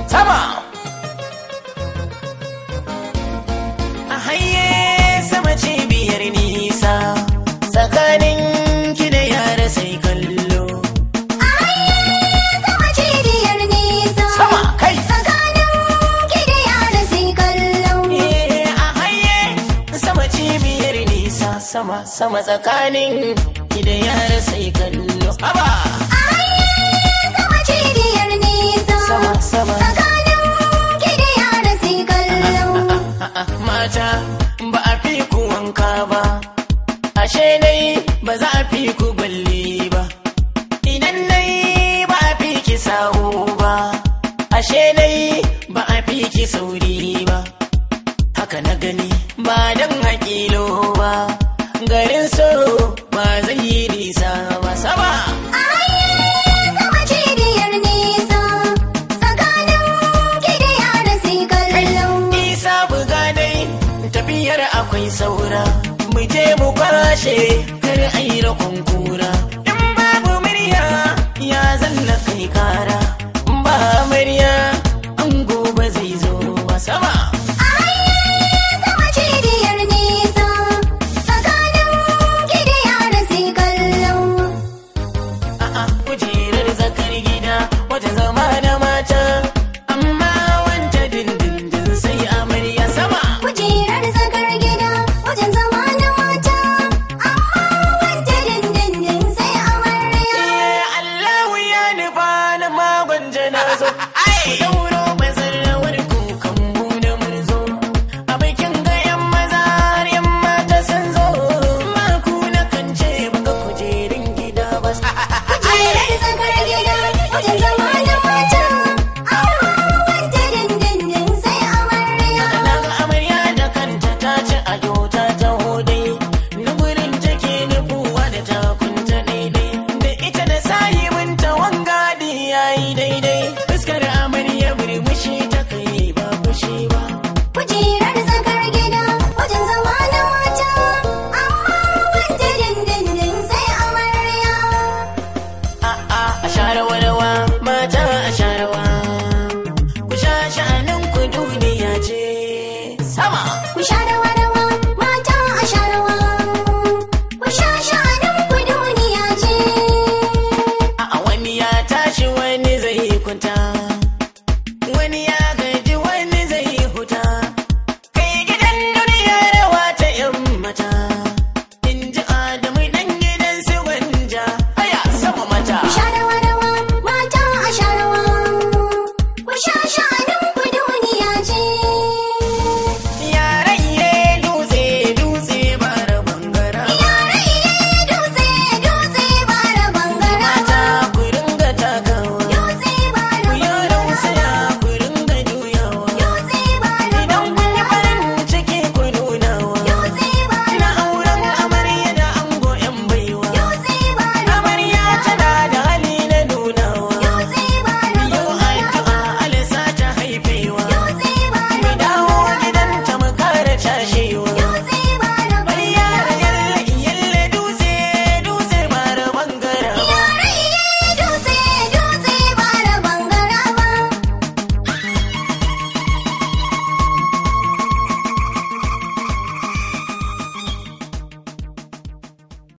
sama a haye sama cibiyar nisa tsakanin ki da yara sai kallo Sama cibiyar nisa. sama kai Tsakanin ki da yara sai kallo. Eh, a haye sama cibiyar nisa sama sama tsakanin ki da yara sai kallo haba Sama cibiyar nisa. sama sama Tsakanin ki da yara sai kallo. A'a, mata ba a fi ku wanka ba ashe dai ba za a fi ku balle ba idan dai ba a fi ki sahu ba ashe dai ba a fi ki sauri ba haka na gani ba don hakilo ba garin so ba zai yi nisa ba sama Sama cibiyar nisa. Tsakanin ki da yara sai kallo. isa buga dai tafiyar akwai saura mu je mu kwashe kar ai rakon kura in babu murya ya zanna kai kara in ba murya an gobe zai zo ba sama Sama cibiyar nisa. Tsakanin ki da yara sai kallo. a'a kujerar zakar gida wata zama da mata amma wanta dindindin sai amarya sama Kujerar zakar gida wajen zama na mata, amma wanda dindindin sai amarya. Eh, Allahu ya nufa na magon janazo. Ku dauro mazarawar kukan mu da murzo. A bikin ga 'yan maza har 'yan mata sun zo. Ma ku na kan ce baka kujerin gida ba. Kujerar zakar gida wajen zama na mata, amma wanda dindindin sai amarya. Na ga amarya da kanta ta ci ado ta taho dai. Na gurin take nufuwa da takunta daidai. Da ita da sahibinta wangadi yayi daidai. Fuskar amarya murmushi ta kai ba fushi ba. Kujerar zakar gida wajen zama na mata, amma wanda dindindin sai amarya. A'a a share wani